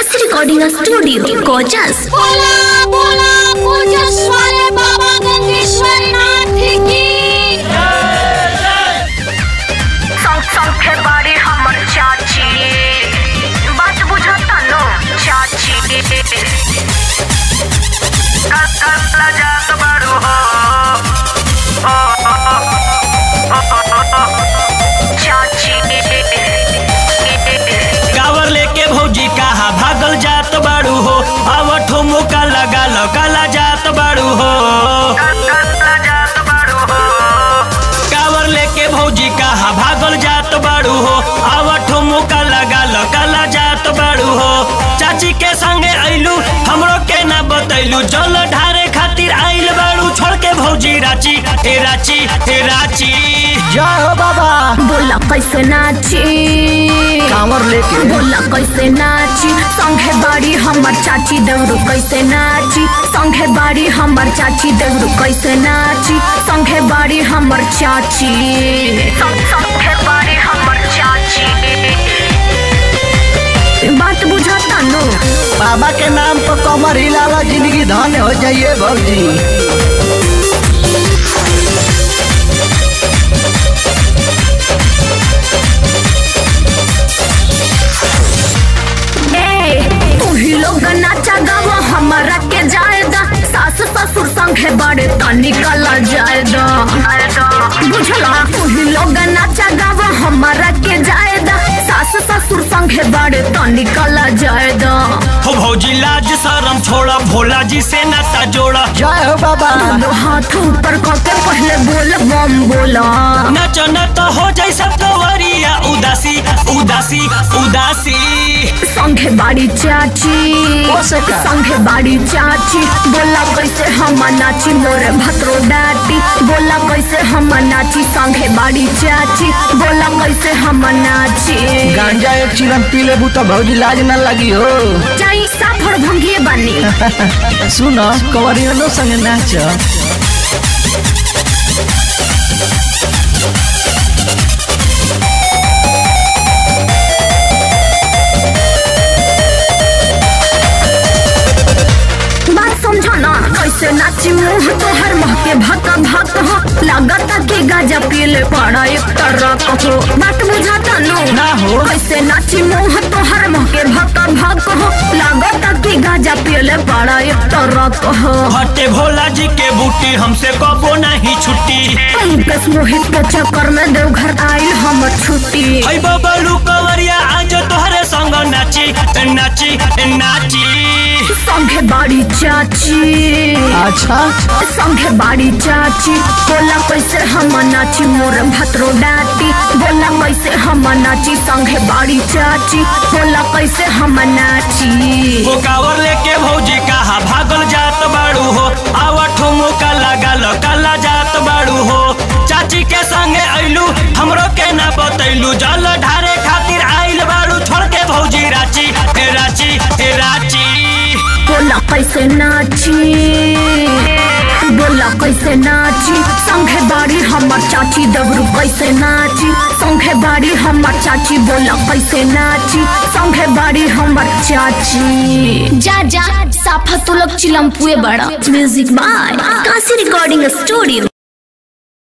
Kashi recording studio Kochas बोला बोला पूजेश्वर बाबा गंगेश्वर नाथ की संखे बाड़ी हमर चाची बात बुझता नो चाची कतला जात बाड़ू हो चाची कावर लेके भौजी कहा भागल जात बाड़ू हो आवठो मुका लगा लो काला जात बाड़ू हो कावर लेके भौजी कहा भागल जात बाड़ू हो आवठो मुका लगा लो काला जात बाड़ू हो चाची के संगे आइलू हमरो के ना बतैलू जल ढारे खातिर आइल बाड़ू छोड़ के भौजी रांची हे रांची हे रांची जय हो बाबा बोला कैसे नाची कांवर लेके बोला कैसे नाची संघे बाड़ी हमर चाची देवरू कैसे नाची संघे बाड़ी हमर चाची देवरू कैसे नाची संघे बाड़ी हमर चाची संघे बाड़ी हमर चाची बात बुझाता नो बाबा के नाम पर कमर हिलाला जिंदगी धन्य हो जाइए भौजी ए तू ही लोग नाचा गावा हमारा के जाएगा सास ससुर संगे बड़े तनी कला जाएगा बुझला तू ही लोग नाचा गावा हमारा के जाएगा सास ससुर संगे बड़े तनी कला जाएगा हो भौजी लाज शरम छोड़ा भोला जी से नाता जोड़ा जय हो बाबा दोनों हाथ ऊपर करके पहले बोल बम बोला नच न तो हो जाई सब कवरिया उदासी उदासी उदासी संगे बाड़ी चाची हो सका। संगे बाड़ी चाची बोला कैसे हम नाची मोरे भद्रो डाटी बोला कैसे हम नाची संगे बाड़ी चाची बोला कैसे हम नाची गांजा एक चिलम पी लेबू तो भौजी लाज न लगी हो चाई साफड़ भंगिए बनी सुन कवरियनो संगे नाच बात समझो ना कैसे नाची मुंह तोहर महके भक भक हो लगता कि गाजा पीले पड़ा एक तरह हो बात बुझाता नो ना हो। कैसे नाची मुंह तोहर महके भक भक हो लगता कि गाजा पीले पड़ा एक तरह हो हटे भोला जी के बूटी हमसे कबो नहीं छुट्टी पंकज मोहित के चक्कर में देवघर आइल हम छुट्टी हई बबलू कवरिया आज तोहरे संग नाची नाची नाची संगे बाड़ी चाची अच्छा संगे बाड़ी चाची बोला कैसे हम नाची मोर भद्रो डाटी बोला कैसे हम नाची संगे बाड़ी चाची बोला कैसे हम नाची वो कावर लेके भौजी कहा भागल जात बाड़ू हो आवठो मुका लगा लो काला जात बाड़ू हो चाची के संगे आइलू हमरो के ना बतैलू जल ढारे खातिर आइल बाड़ू छोड़ के भौजी रांची हे रांची हे रांची बोला कैसे नाची बोला कैसे नाची संगे बाड़ी हमर चाची दबरू कैसे नाची संगे बाड़ी हमर चाची बोला कैसे नाची संगे बाड़ी हमर चाची जा जा साफा तू लोग चिलमपुए बड़ा music by Kashi recording studio